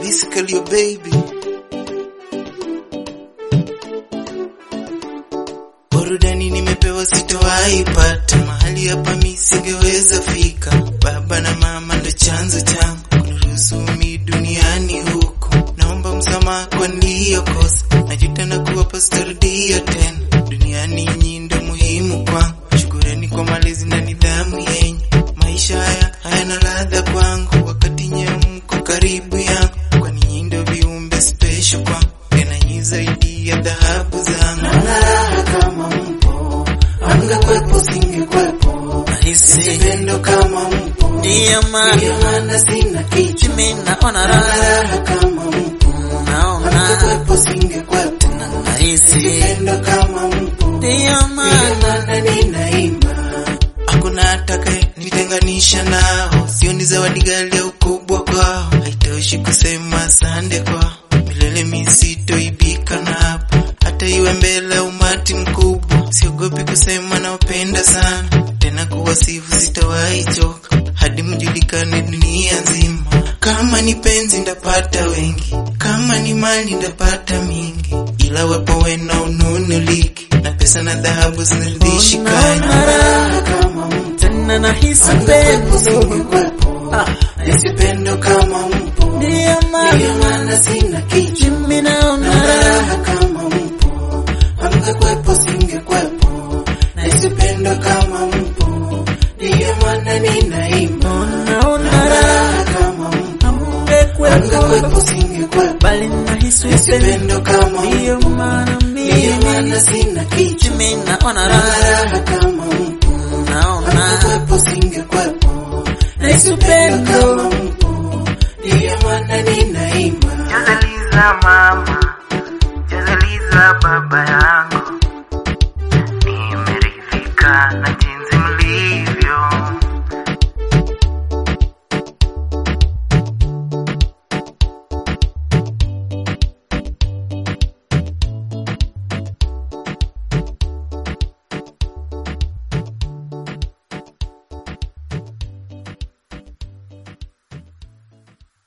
basically your baby. Burudani nimepewa sitowahi pata, mahali hapa mi singeweza fika. Baba na mama ndo chanzo changu kuniruhusu mi duniani huku. Naomba msamaha kwa niliyokosa, najuta na kuwapa sitarudia tena. Duniani nyinyi ndo muhimu kwangu, shukurani kwa malezi na nidhamu yenye maisha haya hayana ladha kwangu, wakati nyewe mko karibu yangu, kwani nyinyi ndo viumbe special kwangu, tena nyinyi zaidi ya dhahabu zangu. Naona raha kama mpo, angekwepo singekwepo, nahisi pendo kama mpo, Ndiyo maana ndiyo maana sina kichwa. mimi naona Naona raha, raha kama mpo, naona angekwepo singekwepo, nahisi. pendo kama mpo, Ndiyo ndiyo maana maana ninaimba. Hakuna atakaye nitenganisha nao, sio ni zawadi ghali ya ukubwa kwao, haitoshi kusema asante kwao, milele mi sitoibika na hapa, hata iwe mbele ya umati mkubwa, siogopi kusema nawapenda sana, tena kuwasifu sitawahi choka, hadi mjulikane dunia nzima. Kama ni penzi ndapata wengi, kama ni mali ndapata mingi, ila wepo wena ununuliki, na pesa na dhahabu zinaridhishi Naona kani raha kama mtu tena nahisi pendo, Ah. nisipendo kama mpo, ndiyo ndiyo maana maana sina kichwa. mimi naona Naona raha, raha kama mpo, hamngekwepo singekwepo, nisipendo kama mpo, ndiyo maana ninaimba. naona Naona raha, raha kama mpo, hamngekwepo, hamngekwepo singekwepo, bali nahisi pendo, nisipendo kama ndiyo mpo, maana ndiyo mimi maana sina kichwa. mimi naona Naona raha, raha kama mpo, naona hamngekwepo singekwepo, nahisi nisipendo pendo. kama mpo, ndiyo maana ninaimba. Jazaliza mama, jazaliza baba yangu.